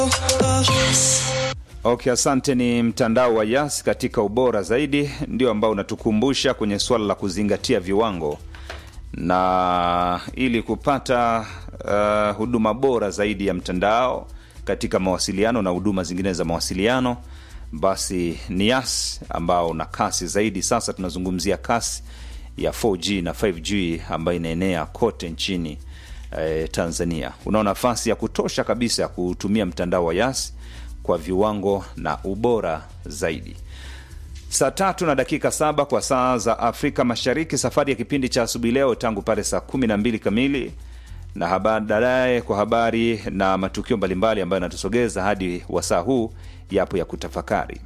Okay, asante. Ni mtandao wa Yas katika ubora zaidi, ndio ambao unatukumbusha kwenye suala la kuzingatia viwango, na ili kupata uh, huduma bora zaidi ya mtandao katika mawasiliano na huduma zingine za mawasiliano, basi ni Yas ambao una kasi zaidi. Sasa tunazungumzia kasi ya 4G na 5G ambayo inaenea kote nchini eh, Tanzania. Unao nafasi ya kutosha kabisa ya kutumia mtandao wa Yas kwa viwango na ubora zaidi. Saa tatu na dakika saba kwa saa za Afrika Mashariki, safari ya kipindi cha asubuhi leo tangu pale saa kumi na mbili kamili na baadaye kwa habari na matukio mbalimbali ambayo yanatusogeza hadi wasaa huu yapo ya kutafakari.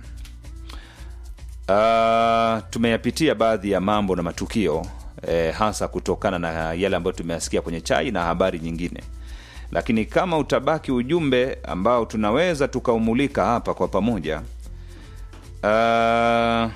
Uh, tumeyapitia baadhi ya mambo na matukio eh, hasa kutokana na yale ambayo tumeyasikia kwenye chai na habari nyingine lakini kama utabaki ujumbe ambao tunaweza tukaumulika hapa kwa pamoja. Uh,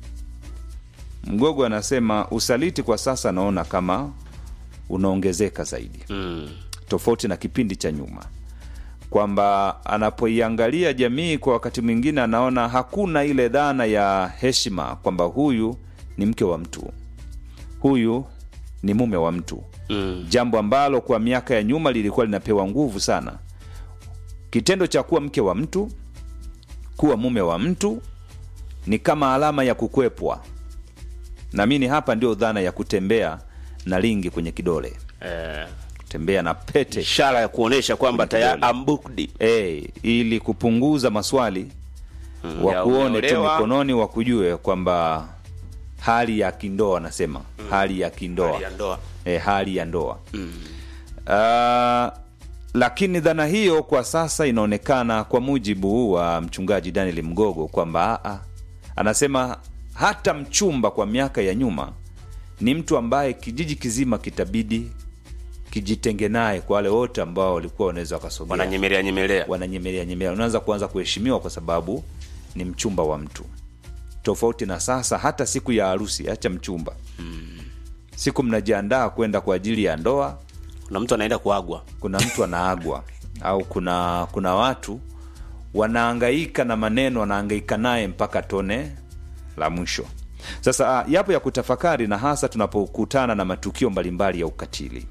Mgogo anasema usaliti kwa sasa naona kama unaongezeka zaidi Mm. tofauti na kipindi cha nyuma, kwamba anapoiangalia jamii kwa wakati mwingine anaona hakuna ile dhana ya heshima kwamba huyu ni mke wa mtu, huyu ni mume wa mtu Mm. jambo ambalo kwa miaka ya nyuma lilikuwa linapewa nguvu sana. Kitendo cha kuwa mke wa mtu, kuwa mume wa mtu ni kama alama ya kukwepwa. Naamini hapa ndio dhana ya kutembea na lingi kwenye kidole, Eh, kutembea na pete ishara ya kuonesha kwamba Kwenye tayari kidole. I'm booked. e, ili kupunguza maswali Mm, ya wakuone tu umeolewa. mikononi, wakujue kwamba hali ya kindoa, anasema hali ya kindoa Hali ya ndoa. e, hali ya ndoa Ah, lakini dhana hiyo kwa sasa inaonekana kwa mujibu wa mchungaji Daniel Mgogo kwamba aa, anasema hata mchumba kwa miaka ya nyuma ni mtu ambaye kijiji kizima kitabidi kijitenge naye, kwa wale wote ambao walikuwa wanaweza wakasogea Wananyemelea nyemelea. wananyemelea nyemelea, unaanza kuanza kuheshimiwa kwa sababu ni mchumba wa mtu, tofauti na sasa. Hata siku ya harusi, acha mchumba, siku mnajiandaa kwenda kwa ajili ya ndoa, Kuna mtu anaenda kuagwa. kuna mtu anaagwa au kuna kuna watu wanaangaika na maneno, wanaangaika naye mpaka tone la mwisho. Sasa ah, yapo ya kutafakari, na hasa tunapokutana na matukio mbalimbali ya ukatili.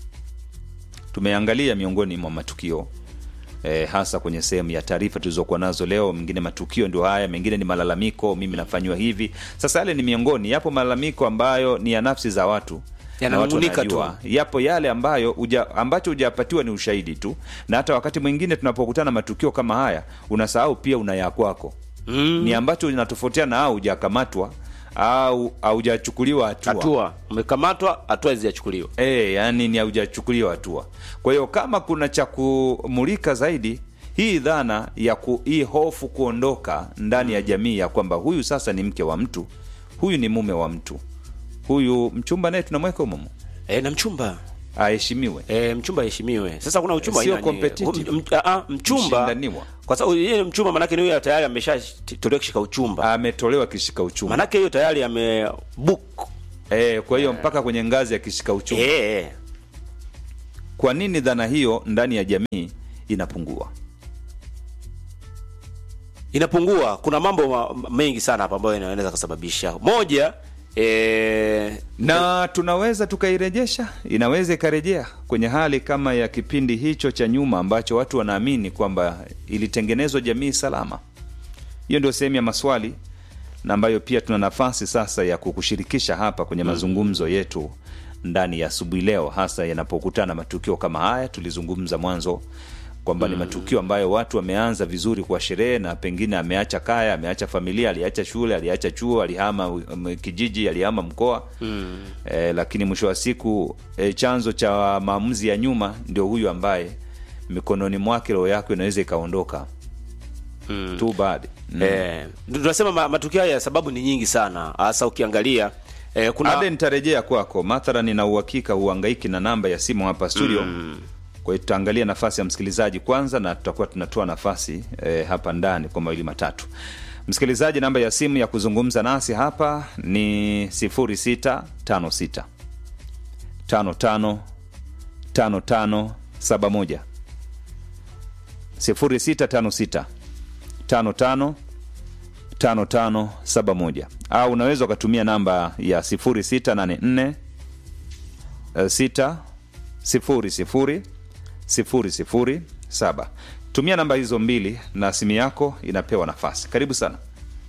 Tumeangalia miongoni mwa matukio e, hasa kwenye sehemu ya taarifa tulizokuwa nazo leo. Mengine matukio ndio haya, mengine ni malalamiko, mimi nafanywa hivi. Sasa yale ni miongoni, yapo malalamiko ambayo ni ya nafsi za watu na watu Yananung'unika wanajua. Yapo yale ambayo uja, ambacho hujapatiwa ni ushahidi tu, na hata wakati mwingine tunapokutana na matukio kama haya unasahau pia una ya kwako Mm. ni ambacho inatofautiana au hujakamatwa au haujachukuliwa hatua Hatua umekamatwa, hatua hazijachukuliwa. e, yani ni haujachukuliwa hatua. Kwa hiyo kama kuna cha kumulika zaidi hii dhana ya ku, hii hofu kuondoka ndani ya jamii ya kwamba huyu sasa ni mke wa mtu, huyu ni mume wa mtu, huyu mchumba naye tunamweka umumu E, na mchumba aheshimiwe. e, mchumba aheshimiwe. Sasa kuna uchumba Sio aina nyingi. competitive. Um, m- ah, mchumba Mshindaniwa. kwa sababu yeye ni mchumba, manake ni huyo tayari ameshatolewa kishika uchumba, Ametolewa kishika uchumba manake hiyo tayari ame book e, kwa hiyo mpaka kwenye ngazi ya kishika uchumba eh, Kwa nini dhana hiyo ndani ya jamii inapungua? inapungua. Kuna mambo ma- mengi sana hapa ambayo inaweza kusababisha moja eh, na tunaweza tukairejesha, inaweza ikarejea kwenye hali kama ya kipindi hicho cha nyuma ambacho watu wanaamini kwamba ilitengenezwa jamii salama. Hiyo ndio sehemu ya maswali na ambayo pia tuna nafasi sasa ya kukushirikisha hapa kwenye mazungumzo yetu ndani ya asubuhi leo, hasa yanapokutana matukio kama haya. Tulizungumza mwanzo kwamba ni matukio ambayo watu wameanza vizuri kwa sherehe, na pengine ameacha kaya, ameacha familia, aliacha shule, aliacha chuo, alihama um, kijiji, alihama mkoa mm. eh, lakini mwisho wa siku eh, chanzo cha maamuzi ya nyuma ndio huyu ambaye mikononi mwake roho yako inaweza ikaondoka mm. too bad mm. eh, tunasema ma- matukio haya sababu ni nyingi sana, hasa ukiangalia eh, kuna Ade, nitarejea kwako. Mathala, nina uhakika huangaiki na namba ya simu hapa studio mm. Kwa hiyo tutaangalia nafasi ya msikilizaji kwanza, na tutakuwa tunatoa nafasi eh, hapa ndani kwa mawili matatu. Msikilizaji, namba ya simu ya kuzungumza nasi hapa ni 0656 55 5571 0656 55 5571 au unaweza ukatumia namba ya 0684 6 sifuri sifuri sifuri sifuri saba tumia namba hizo mbili na simu yako inapewa nafasi karibu sana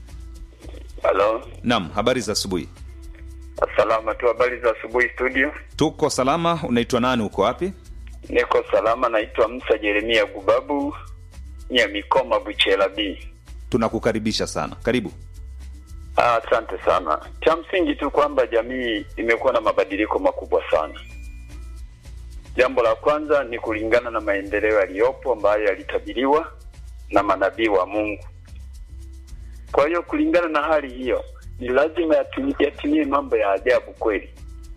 Halo, nam habari za asubuhi salama tu. Habari za asubuhi studio. tuko salama unaitwa nani uko wapi Niko salama, naitwa Musa Jeremia Gubabu Nyamikoma Buchela B. tunakukaribisha sana karibu Ah, Asante sana. Cha msingi tu kwamba jamii imekuwa na mabadiliko makubwa sana. Jambo la kwanza ni kulingana na maendeleo yaliyopo ambayo yalitabiriwa na manabii wa Mungu. Kwa hiyo kulingana na hali hiyo, ni lazima yatimie, yatimie mambo ya ajabu kweli.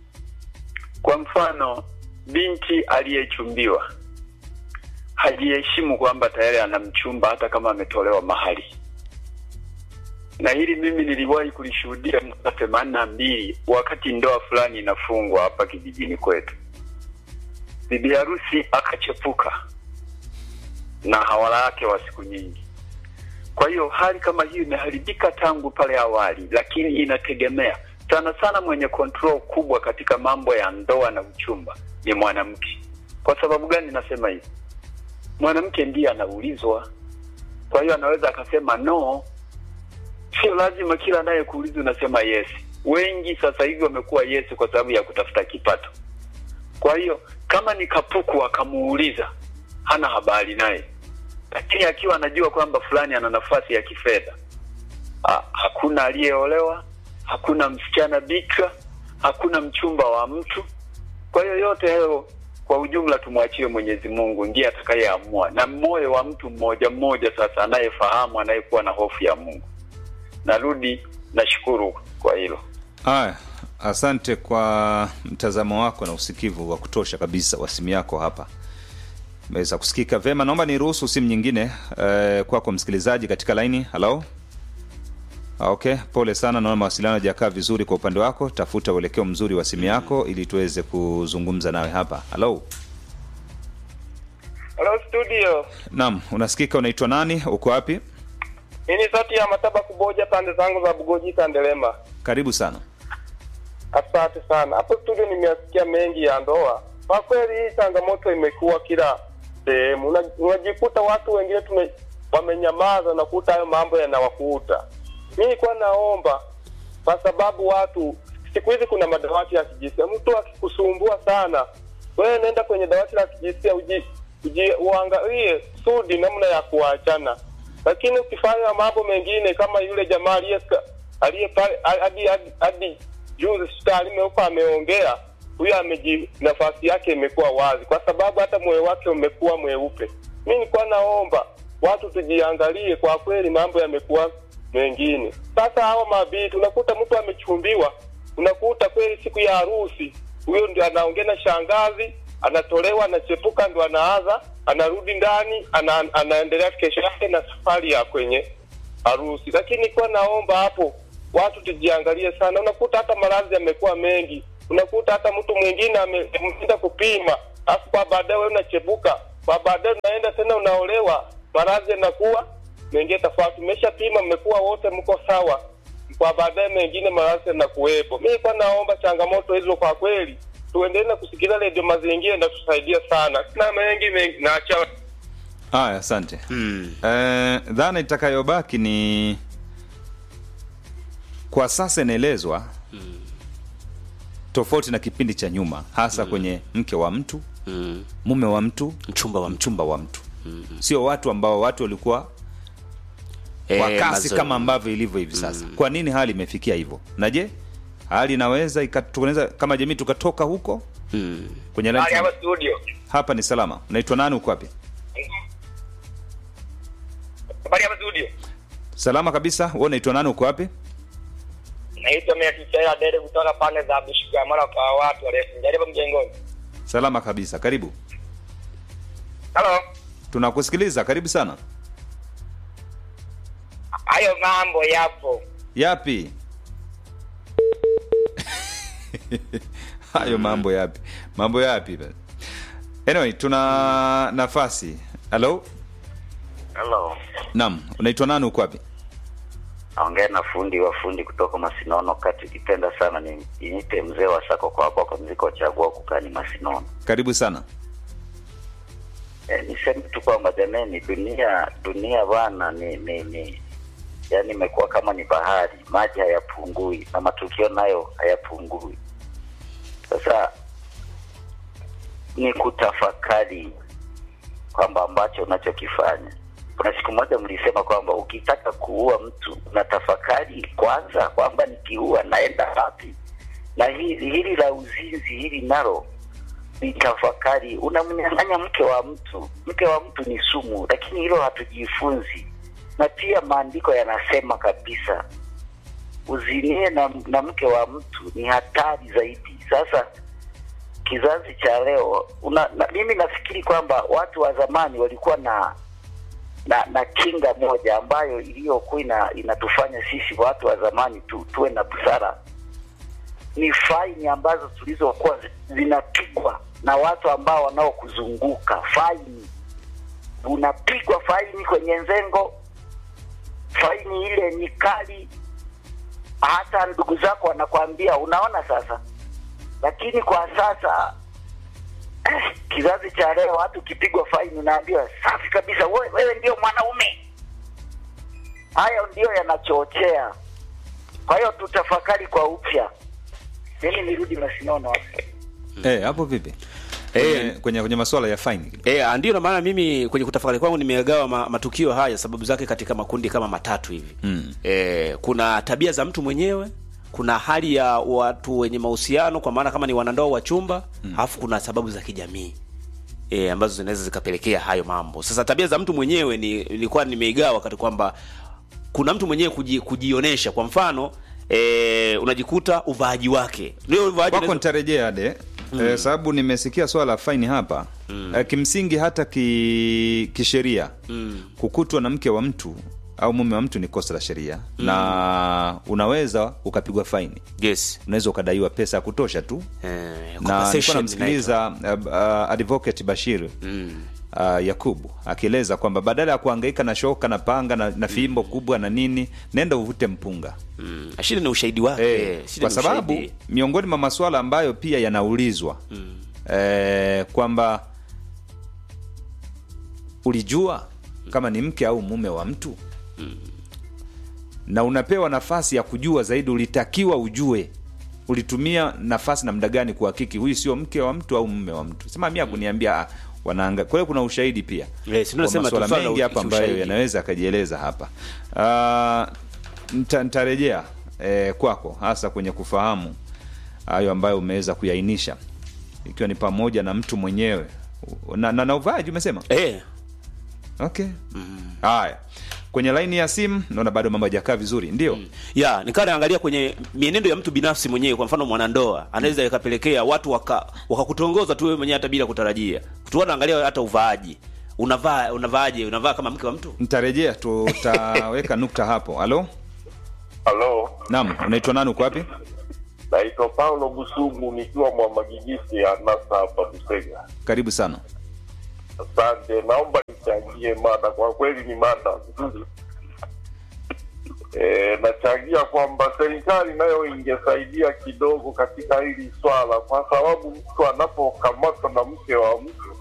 Kwa mfano, binti aliyechumbiwa hajiheshimu kwamba tayari ana mchumba hata kama ametolewa mahali na hili mimi niliwahi kulishuhudia mwaka themanini na mbili wakati ndoa fulani inafungwa hapa kijijini kwetu. Bibi harusi akachepuka na hawala yake wa siku nyingi. Kwa hiyo hali kama hiyo imeharibika tangu pale awali, lakini inategemea sana sana. Mwenye control kubwa katika mambo ya ndoa na uchumba ni mwanamke. Kwa sababu gani nasema hivi? Mwanamke ndiye anaulizwa, kwa hiyo anaweza akasema no sio lazima kila anayekuuliza unasema yes. Wengi sasa hivi wamekuwa yes kwa sababu ya kutafuta kipato. Kwa hiyo kama ni kapuku akamuuliza, hana habari naye, lakini akiwa anajua kwamba fulani ana nafasi ya kifedha, ha, hakuna aliyeolewa, hakuna msichana bikra, hakuna mchumba wa mtu. Kwa hiyo yote hayo kwa ujumla tumwachie Mwenyezi Mungu, ndiye atakayeamua, na moyo wa mtu mmoja mmoja sasa anayefahamu, anayekuwa na hofu ya Mungu narudi nashukuru kwa hilo haya asante kwa mtazamo wako na usikivu wa kutosha kabisa wa simu yako hapa meweza kusikika vema naomba niruhusu simu nyingine eh, kwako msikilizaji katika laini halo Ah, okay pole sana naona mawasiliano hajakaa vizuri kwa upande wako tafuta uelekeo mzuri wa simu yako ili tuweze kuzungumza nawe hapa halo Hello studio. naam unasikika unaitwa nani uko wapi Hii ni sauti ya Mataba Kuboja pande zangu za Bugoji Kandelema. karibu sana Asante sana. Hapo studio nimesikia mengi ya ndoa. Kwa kweli hii changamoto imekuwa kila sehemu. Una- Unajikuta watu wengine tume wamenyamaza na kuta hayo mambo yanawakuta. Mimi nilikuwa naomba kwa sababu watu siku hizi kuna madawati ya kijinsia. Mtu akikusumbua sana, wewe nenda kwenye dawati la kijinsia uji, uji uangalie sudi namna ya kuachana. Lakini ukifanya mambo mengine kama yule jamaa aliye aliye pale hadi hadi- hadi juzi hospitalini huko ameongea, huyo ameji nafasi yake imekuwa wazi, kwa sababu hata moyo wake umekuwa mweupe. Mimi nilikuwa naomba watu tujiangalie, kwa kweli mambo yamekuwa mengine. Sasa hawa mabinti, unakuta mtu amechumbiwa, unakuta kweli siku ya harusi huyo ndio anaongea na shangazi, anatolewa, anachepuka, ndo anaanza, anarudi ndani, ana, anaendelea kesho yake na safari ya kwenye harusi. Lakini nilikuwa naomba hapo watu tujiangalie sana. Unakuta hata maradhi yamekuwa mengi, unakuta hata mtu mwingine ame- ameenda kupima, alafu kwa baadaye wewe unachepuka, kwa baadaye unaenda tena unaolewa, maradhi yanakuwa mengine tofauti. Mmeshapima, mmekuwa wote mko sawa, kwa baadaye mengine maradhi yanakuwepo. Mimi nilikuwa naomba changamoto hizo kwa kweli tuendelee na kusikiliza redio mazingira, inatusaidia sana. Sina mengi mengi, naacha haya asante mm. Eh, dhana itakayobaki ni kwa sasa inaelezwa tofauti na kipindi cha nyuma hasa kwenye mke wa mtu Mm. mume wa mtu mchumba wa mtu mchumba wa mtu sio watu ambao watu walikuwa Eh, kwa kasi mazo- kama ambavyo ilivyo hivi sasa kwa nini hali imefikia hivyo na je hali inaweza ika- tunaweza kama jamii tukatoka huko mm. kwenye line hapa studio. hapa ni salama unaitwa nani uko wapi Habari hapa studio. salama kabisa wewe unaitwa nani uko wapi Naitwa Mekichaila Dede kutoka pande za Bishigamara kwa watu warefu. Jaribu mjengoni. salama kabisa karibu Halo. tunakusikiliza karibu sana Hayo mambo yapo. yapi hayo mambo yapi mambo yapi basi? anyway tuna nafasi halo Hello. Naam, unaitwa nani uko wapi? Naongea na fundi wa fundi kutoka Masinono kati. Ukipenda sana ni niite mzee wa sako kwa hapo kwa mziko chagua kukani Masinono. Karibu sana. E, niseme tu kwamba jamani, dunia dunia bwana ni ni, ni yani imekuwa kama ni bahari, maji hayapungui na matukio nayo hayapungui. Sasa ni kutafakari kwamba ambacho unachokifanya. Kuna siku moja mlisema kwamba ukitaka kuua mtu unatafakari kwanza kwamba nikiua naenda wapi, na hili hili la uzinzi hili nalo ni tafakari. Unamnyang'anya mke wa mtu, mke wa mtu ni sumu, lakini hilo hatujifunzi. Na pia maandiko yanasema kabisa uzinie na, na mke wa mtu ni hatari zaidi. Sasa kizazi cha leo una, na, mimi nafikiri kwamba watu wa zamani walikuwa na na, na kinga moja ambayo iliyokuwa ina, inatufanya sisi watu wa zamani tu, tuwe na busara ni faini ambazo tulizokuwa zi- zinapigwa na watu ambao wanaokuzunguka. Faini unapigwa faini kwenye nzengo, faini ile ni kali, hata ndugu zako wanakwambia unaona sasa. Lakini kwa sasa eh, kizazi cha leo watu ukipigwa faini unaambiwa safi kabisa, wewe, wewe ndio mwanaume. Hayo ndiyo yanachochea. Kwa hiyo tutafakari kwa upya. Mimi nirudi Masinono hapo. Eh, hapo vipi? Eh. Kwenye, kwenye, kwenye masuala ya fine. E, ndio na maana mimi kwenye kutafakari kwangu nimegawa ma, matukio haya sababu zake katika makundi kama matatu hivi Mm. e, kuna tabia za mtu mwenyewe kuna hali ya watu wenye mahusiano kwa maana kama ni wanandoa wa chumba alafu kuna sababu za kijamii e, ambazo zinaweza zikapelekea hayo mambo sasa tabia za mtu mwenyewe ni nilikuwa nimeigawa kati kwamba kuna mtu mwenyewe kuji, kujionesha kwa mfano e, unajikuta uvaaji wake ndio uvaaji Kwako unaweza- nitarejea de eh, sababu nimesikia swala la faini hapa eh, kimsingi hata ki, kisheria kukutwa na mke wa mtu au mume wa mtu ni kosa la sheria na unaweza ukapigwa faini yes unaweza ukadaiwa pesa ya kutosha tu Eh, na nilikuwa compensation namsikiliza uh, uh, advocate Bashir uh, Yakubu akieleza kwamba badala ya kuhangaika na shoka na panga na, na fimbo kubwa na nini, nenda uvute mpunga Mm, shida ni ushahidi wake eh, shida kwa ni sababu ushahidi. miongoni mwa masuala ambayo pia yanaulizwa eh, kwamba ulijua kama ni mke au mume wa mtu na unapewa nafasi ya kujua zaidi, ulitakiwa ujue ulitumia nafasi na muda gani kuhakiki huyu sio mke wa mtu au mume wa mtu. Sema mia kuniambia ah, wanaanga. Kwa hiyo kuna ushahidi pia Eh, si ndio Kwa nasema masuala tu swala la mengi hapa ambayo ushahidi. yanaweza akajieleza hapa. Uh, nita, nitarejea eh, kwako hasa kwenye kufahamu hayo ambayo umeweza kuyaainisha ikiwa ni pamoja na mtu mwenyewe na, na, na uvaaji umesema eh, okay haya kwenye laini ya simu naona bado mambo hajakaa vizuri ndio ya nikawa naangalia kwenye mienendo ya mtu binafsi mwenyewe kwa mfano mwanandoa anaweza ikapelekea watu waka wakakutongoza tu wewe mwenyewe hata bila kutarajia tuwa naangalia hata uvaaji unavaa unavaaje unavaa kama mke wa mtu nitarejea tutaweka nukta hapo halo halo naam unaitwa nani uko wapi naitwa paulo busugu nikiwa mwamagigisi ya nasa hapa busega karibu sana asante naomba nichangie mada kwa kweli ni mada nzuri e, nachangia kwamba serikali nayo ingesaidia kidogo katika hili swala kwa sababu mtu anapokamatwa na mke wa mtu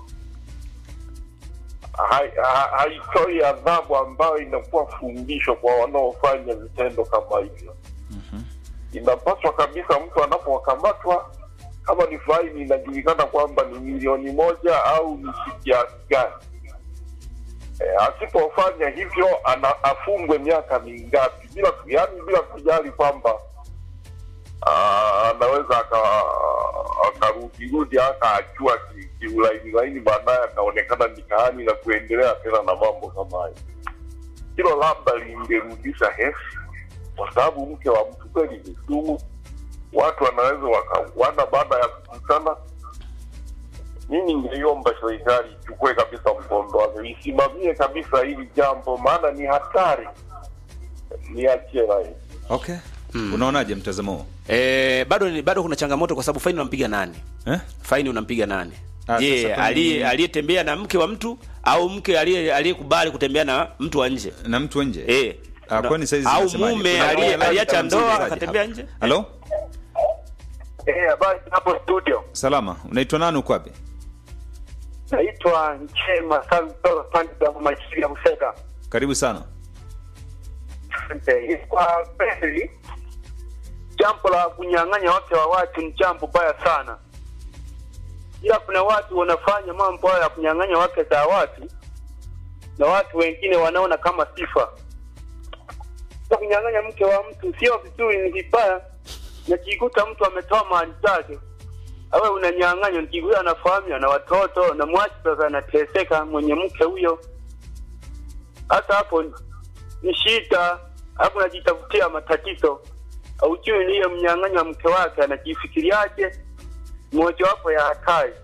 hai- ha- haitoi adhabu ambayo inakuwa fundisho kwa wanaofanya vitendo kama hivyo inapaswa kabisa mtu anapokamatwa kama ni faini inajulikana kwamba ni milioni moja au ni kiasi gani e, asipofanya hivyo ana, afungwe miaka mingapi bila yani bila kujali kwamba ah, anaweza aka- akarudirudi akaachua ki- kiulainilaini baadaye akaonekana mitaani na kuendelea tena na mambo kama hayo hilo labda lingerudisha hesi kwa sababu mke wa mtu kweli ni sumu watu wanaweza wakauana baada ya kukutana mimi ningeiomba serikali ichukue kabisa mkondo wake isimamie kabisa hili jambo maana ni hatari niachie rai okay unaonaje mtazamo huo eh, bado ni- bado kuna changamoto kwa sababu faini unampiga nani eh? faini unampiga nani Ah, je sasa kwenye- aliye aliyetembea na mke wa mtu au mke aliye aliyekubali kutembea na mtu wa nje na mtu wa nje eh Ah, Kuna- kwani saizi au zinasemaje? mume Kuna aliye- moja aliacha kama ndoa msikilizaji akatembea hapa. nje halo Eh, habari hapo studio. salama unaitwa nani uko wapi Naitwa Nchema Santo pande za Machiri ya Busega. karibu sana Asante. Kwa kweli jambo la kunyang'anya wake wa watu ni jambo baya sana, ila kuna watu wanafanya mambo hayo ya kunyang'anya wake za watu na watu wengine wanaona kama sifa. Sasa kunyang'anya mke wa mtu sio vizuri, ni vibaya. Najikuta mtu ametoa mali zake, awe unanyang'anya, nikikuta anafahamia na watoto na mwachi sasa anateseka mwenye mke huyo. Hata hapo ni shida, alafu najitafutia matatizo. Aujui niye mnyang'anya mke wake anajifikiriaje, mojawapo ya hatari.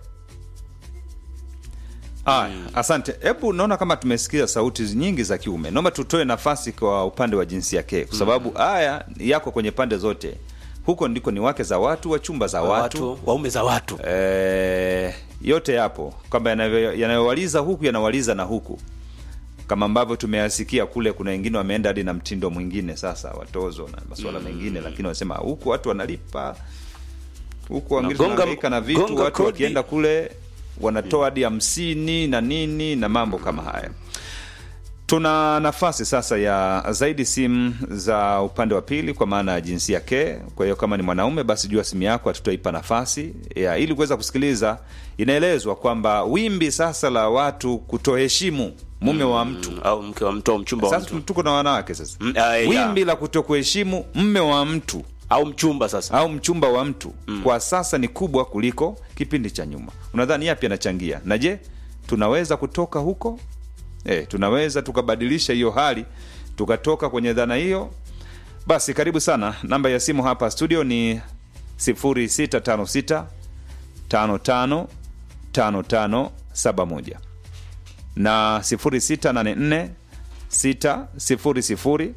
Aya, asante. Hebu naona kama tumesikia sauti nyingi za kiume. Naomba tutoe nafasi kwa upande wa jinsia ke, kwa sababu haya yako kwenye pande zote. Huko ndiko ni wake za watu, wachumba za watu, watu waume za watu Eh, yote yapo kwamba yanavyo- yanayowaliza huku yanawaliza na huku, kama ambavyo tumeyasikia kule. Kuna wengine wameenda hadi na mtindo mwingine sasa, watozo na masuala mengine, lakini wanasema huku watu wanalipa huku wengine gonga- wanahangaika na vitu, gonga watu kodi. wakienda kule wanatoa hadi hamsini na nini na mambo kama haya. Tuna nafasi sasa ya zaidi simu za upande wa pili, kwa maana ya jinsia ke. Kwa hiyo kama ni mwanaume, basi jua simu yako hatutaipa nafasi ya ili kuweza kusikiliza. Inaelezwa kwamba wimbi sasa la watu kutoheshimu mume wa mtu au mke wa mtu au mchumba wa sasa mtu tuko na wanawake sasa, Mm, ah, yeah. wimbi la kutokuheshimu mme wa mtu au mchumba sasa au mchumba wa mtu kwa sasa ni kubwa kuliko kipindi cha nyuma. Unadhani yapi yanachangia? Na je, tunaweza kutoka huko? E, tunaweza tukabadilisha hiyo hali tukatoka kwenye dhana hiyo? Basi karibu sana. Namba ya simu hapa studio ni 0656 55 5571 na 0684 600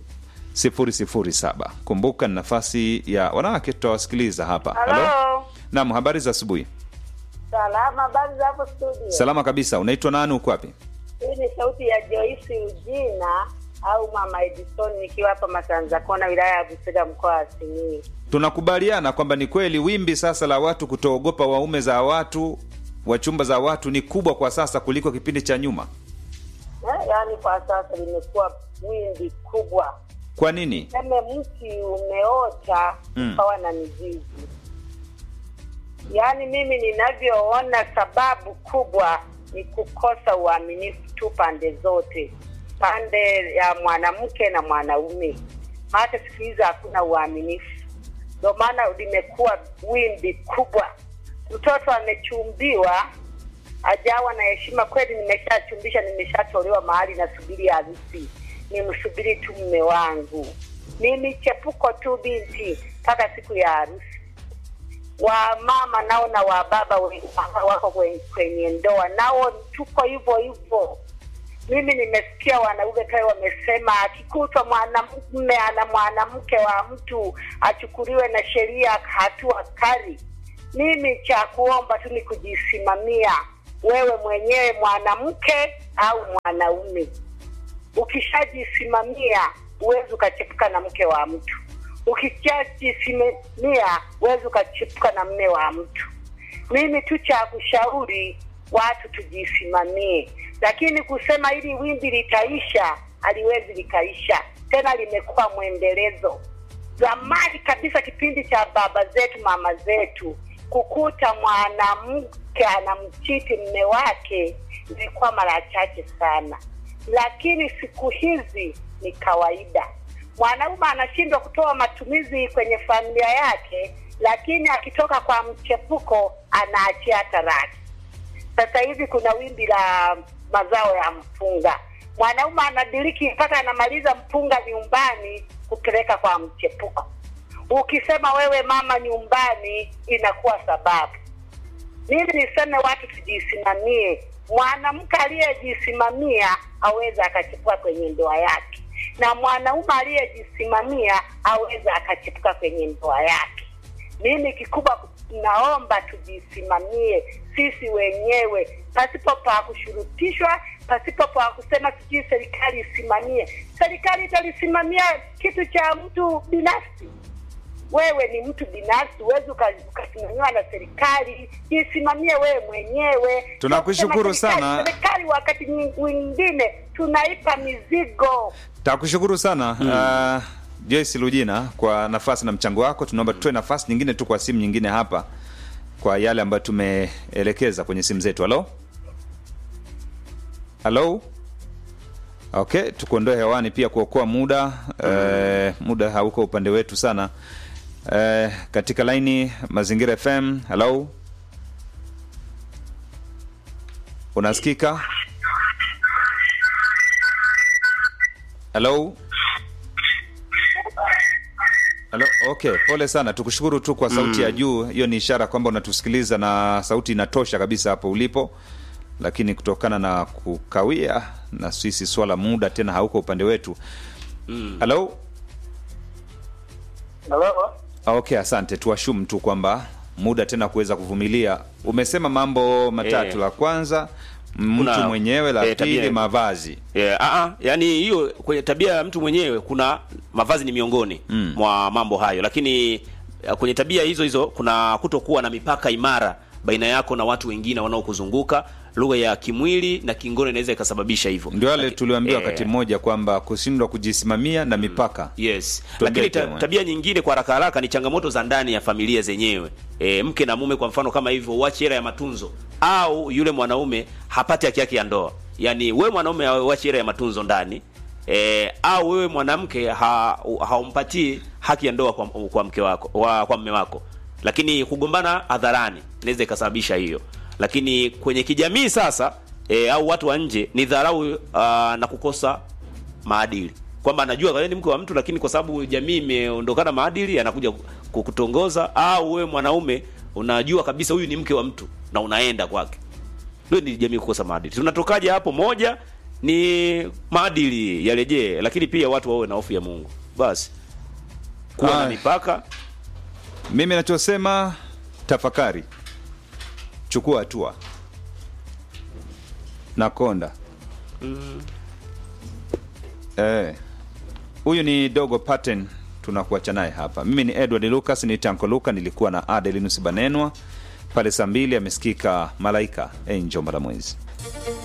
007. Kumbuka ni nafasi ya wanawake, tutawasikiliza hapa. Halo. Naam, habari za asubuhi. Salama, habari za hapo studio? Salama kabisa. Unaitwa nani? Uko wapi? Hii ni sauti ya Joyce Ujina au Mama Edison nikiwa hapa Masanza Kona, wilaya ya Busega, mkoa wa Simiyu. Tunakubaliana kwamba ni kweli wimbi sasa la watu kutoogopa waume za watu, wachumba za watu ni kubwa kwa sasa kuliko kipindi cha nyuma. Eh, yaani kwa sasa limekuwa wimbi kubwa, Kwa nini? seme mti umeota Mm. ukawa na mizizi. Yaani mimi ninavyoona, sababu kubwa ni kukosa uaminifu tu pande zote, pande ya mwanamke na mwanaume. Hata siku hizi hakuna uaminifu, ndio maana limekuwa wimbi kubwa. Mtoto amechumbiwa ajawa na heshima kweli, nimeshachumbisha, nimeshatolewa mahali, nasubiri harusi, nimsubiri tu mme wangu, mimi chepuko tu binti mpaka siku ya harusi. Wa mama nao na wa baba we- wako kwenye, kwenye ndoa nao tuko hivyo hivyo. Mimi nimesikia wanaume pale wamesema akikutwa mwanamume ana mwanamke wa mtu achukuliwe na sheria hatua kali. Mimi cha kuomba tu ni kujisimamia wewe mwenyewe mwanamke au mwanaume. Ukishajisimamia huwezi ukachepuka na mke wa mtu. Ukishajisimamia huwezi ukachepuka na mme wa mtu. Mimi tu cha kushauri watu tujisimamie, lakini kusema hili wimbi litaisha, haliwezi likaisha tena, limekuwa mwendelezo. Zamani kabisa, kipindi cha baba zetu, mama zetu, kukuta mwanamke anamchiti mme wake ilikuwa mara chache sana, lakini siku hizi ni kawaida. Mwanaume anashindwa kutoa matumizi kwenye familia yake, lakini akitoka kwa mchepuko anaachia taraki. Sasa hivi kuna wimbi la mazao ya mpunga. Mwanaume anadiriki mpaka anamaliza mpunga nyumbani kupeleka kwa mchepuko. Ukisema wewe mama nyumbani, inakuwa sababu. Mimi niseme watu tujisimamie. Mwanamke aliyejisimamia aweza akachipua kwenye ndoa yake, na mwanaume aliyejisimamia aweza akachipuka kwenye ndoa yake. Mimi kikubwa naomba tujisimamie sisi wenyewe pasipo pa kushurutishwa, pasipo pa kusema sijui serikali isimamie. Serikali italisimamia kitu cha mtu binafsi? Wewe ni mtu binafsi, huwezi uka- ukasimamiwa na serikali. Jisimamie wewe mwenyewe. Tunakushukuru Kusema serikali- sana. Serikali wakati nying- mwingine tunaipa mizigo. Takushukuru sana uh, Joyce Lujina kwa nafasi na mchango wako. Tunaomba tutoe nafasi nyingine tu kwa simu nyingine hapa kwa yale ambayo tumeelekeza kwenye simu zetu. Halo, halo. Okay, tukuondoe hewani pia kuokoa muda eh, muda hauko upande wetu sana eh, katika laini Mazingira FM. Halo, unasikika? Halo. Halo, okay, pole sana. Tukushukuru tu kwa sauti ya juu. Hiyo ni ishara kwamba unatusikiliza na sauti inatosha kabisa hapo ulipo, lakini kutokana na kukawia na sisi swala muda tena hauko upande wetu. Halo. Halo? Okay, asante. Tuashum tu kwamba muda tena kuweza kuvumilia. Umesema mambo matatu. Eh. La kwanza mtu Kuna- mwenyewe, la eh, tabia pili ya- mavazi. Yeah, ah, yani hiyo kwenye tabia ya mtu mwenyewe kuna mavazi ni miongoni Mm. mwa mambo hayo, lakini eh, kwenye tabia hizo hizo kuna kutokuwa na mipaka imara baina yako na watu wengine wanaokuzunguka. Lugha ya kimwili na kingono inaweza ikasababisha hivyo. Ndio wale Laki- tuliambiwa eh, wakati mmoja kwamba kushindwa kujisimamia na mipaka. Yes. Tuambie Lakini ta, Clement. tabia nyingine kwa haraka haraka ni changamoto za ndani ya familia zenyewe. E, mke na mume kwa mfano kama hivyo uache hela ya matunzo au yule mwanaume hapati haki yake ya ndoa. Yaani wewe mwanaume uache hela ya matunzo ndani e, au wewe mwanamke ha, haumpatii haki ya ndoa kwa, kwa mke wako wa, kwa mume wako. Lakini kugombana hadharani inaweza ikasababisha hiyo. Lakini kwenye kijamii sasa e, au watu wa nje ni dharau uh, na kukosa maadili kwamba anajua wewe ni mke wa mtu lakini kwa sababu jamii imeondokana maadili anakuja ku- kutongoza au wewe mwanaume unajua kabisa huyu ni mke wa mtu na unaenda kwake hiyo ni jamii kukosa maadili tunatokaje hapo moja ni maadili yarejee lakini pia watu wawe na hofu ya Mungu basi kuwa na Ay. mipaka Mimi nachosema tafakari, chukua hatua na konda. Eh, huyu ni Dogo Pattern, tunakuacha naye hapa. Mimi ni Edward Lucas, ni Tanko Luka, nilikuwa na Adelinus Banenwa pale saa mbili. Amesikika Malaika Angel Mbalamwezi.